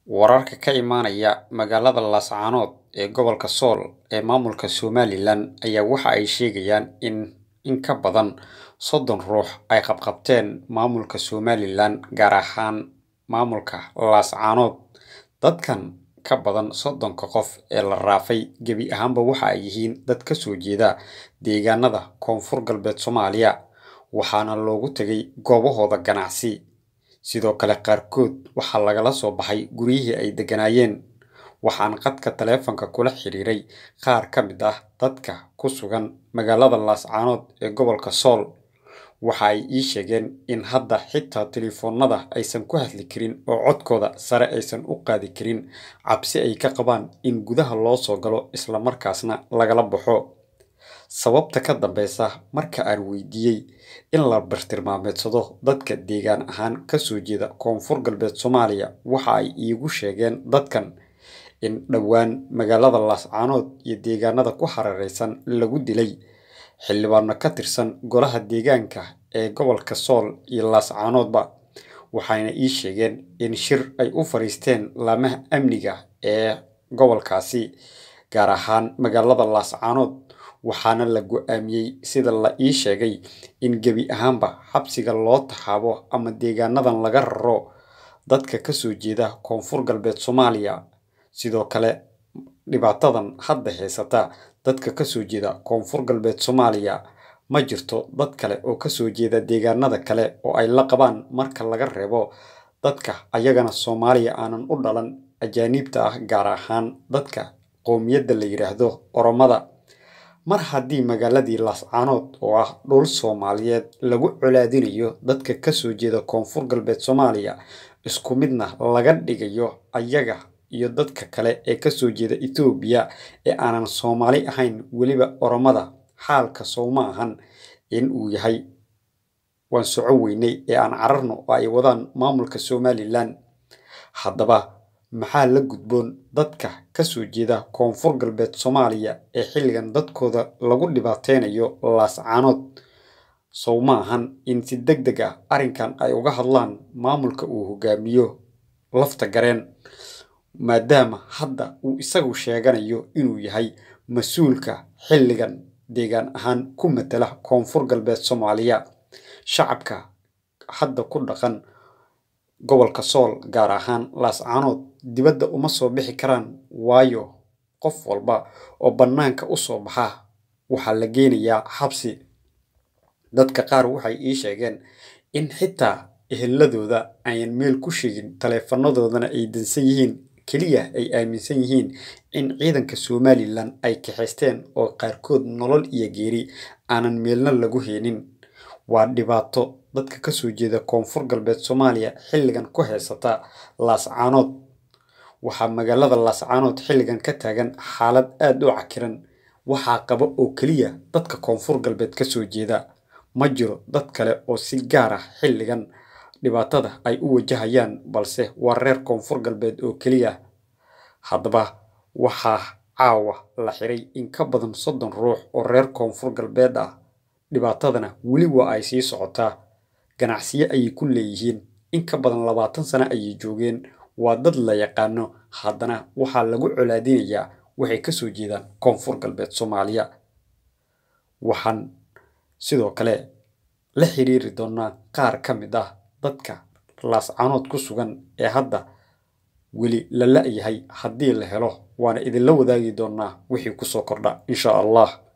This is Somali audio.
Wararka ka imaanaya magaalada Laascaanood ee gobolka Sool ee maamulka Somalilan ayaa waxa ay sheegayaan in in ka badan soddon ruux ay qabqabteen maamulka Somalilan, gaar ahaan maamulka Laascaanood. Dadkan ka badan soddonka qof ee la raafay gebi ahaanba waxa ay yihiin dad ka soo jeeda deegaanada Koonfur Galbeed Soomaaliya, waxaana loogu tegay goobahooda ganacsi. Sidoo kale qaarkood waxaa lagala soo baxay guryihii ay degganaayeen. Waxaan khadka taleefanka kula xiriiray qaar ka mid ah dadka ku sugan magaalada Laascaanood ee gobolka Sool. Waxa ay ii sheegeen in hadda xitaa taleefannada aysan ku hadli karin oo codkooda sare aysan u qaadi karin, cabsi ay ka qabaan in gudaha loo soo galo isla markaasna lagala baxo. Sababta ka dambeysa marka aan weydiiyay in la bartilmaameedsado dadka deegaan ahaan ka soo jeeda Koonfur Galbeed Soomaaliya, waxa ay iigu sheegeen dadkan in dhowaan magaalada Laascaanood iyo deegaanada ku hareeraysan lagu dilay xildhibaano ka tirsan Golaha Deegaanka ee gobolka Sool iyo Laascaanoodba. Waxayna ii sheegeen in shir ay u fariisteen laamaha amniga ee gobolkaasi, gaar ahaan magaalada Laascaanood, waxaana la go'aamiyay sida la ii sheegay in gebi ahaanba xabsiga loo taxaabo ama deegaanadan laga raro dadka ka soo jeeda Koonfur Galbeed Soomaaliya. Sidoo kale, dhibaatadan hadda haysata dadka ka soo jeeda Koonfur Galbeed Soomaaliya ma jirto dad kale oo ka soo jeeda deegaanada kale oo ay la qabaan marka laga reebo dadka ayagana Soomaaliya aanan u dhalan ajaanibta ah, gaar ahaan dadka qowmiyadda la yiraahdo Oromada. Mar haddii magaaladii Laascaanood oo ah dhul Soomaaliyeed lagu colaadinayo dadka ka soo jeeda Koonfur Galbeed Soomaaliya, isku midna laga dhigayo ayaga iyo dadka kale ee ka soo jeeda Itoobiya ee aanan Soomaali ahayn, weliba Oromada, xaalka sow ma ahan in uu yahay waan soco weynay ee aan cararno oo ay wadaan maamulka Somalilan. Haddaba, maxaa la gudboon dadka ka soo jeeda Koonfur Galbeed Soomaaliya ee xilligan dadkooda lagu dhibaateynayo Laascaanood? Sow ma ahan in si degdeg ah arrinkan ay uga hadlaan maamulka uu hogaamiyo lafta gareen, maadaama hadda uu isagu sheeganayo inuu yahay mas'uulka xilligan deegaan ahaan ku matala Koonfur Galbeed Soomaaliya. Shacabka hadda ku dhaqan gobolka Sool, gaar ahaan Laascaanood, dibadda uma soo bixi karaan, waayo qof walba oo bannaanka u soo baxa waxaa la geynayaa xabsi. Dadka qaar waxay ii sheegeen in xitaa eheladooda ayan meel ku sheegin, taleefanadoodana ay dansan yihiin, kaliya ay aaminsan yihiin in ciidanka Somalilan ay kaxeysteen oo qaarkood nolol iyo geeri aanan meelna lagu haynin. Waa dhibaato dadka ka soo jeeda Koonfur Galbeed Soomaaliya xilligan ku haysata Laascaanood. Waxaa magaalada Laascaanood xilligan ka taagan xaalad aad u cakiran. Waxaa qaba oo keliya dadka Koonfur Galbeed ka soo jeeda. Ma jiro dad kale oo si gaar ah xilligan dhibaatada ay u wajahayaan, balse waa reer Koonfur Galbeed oo keliya. Haddaba, waxaa caawa la xiray in ka badan soddon ruux oo reer Koonfur Galbeed ah. Dhibaatadana weli waa ay sii socotaa. Ganacsiyo ayay ku leeyihiin. In ka badan labaatan sano ayay joogeen. Waa dad la yaqaano, haddana waxaa lagu colaadinayaa waxay ka soo jeedaan Koonfur Galbeed Soomaaliya. Waxaan sidoo kale la xiriiri doonaa qaar ka mid ah dadka Laascaanood ku sugan ee hadda weli la la'yahay. Haddii la helo, waana idinla wadaagi doonaa wixii ku soo kordha, insha Allah.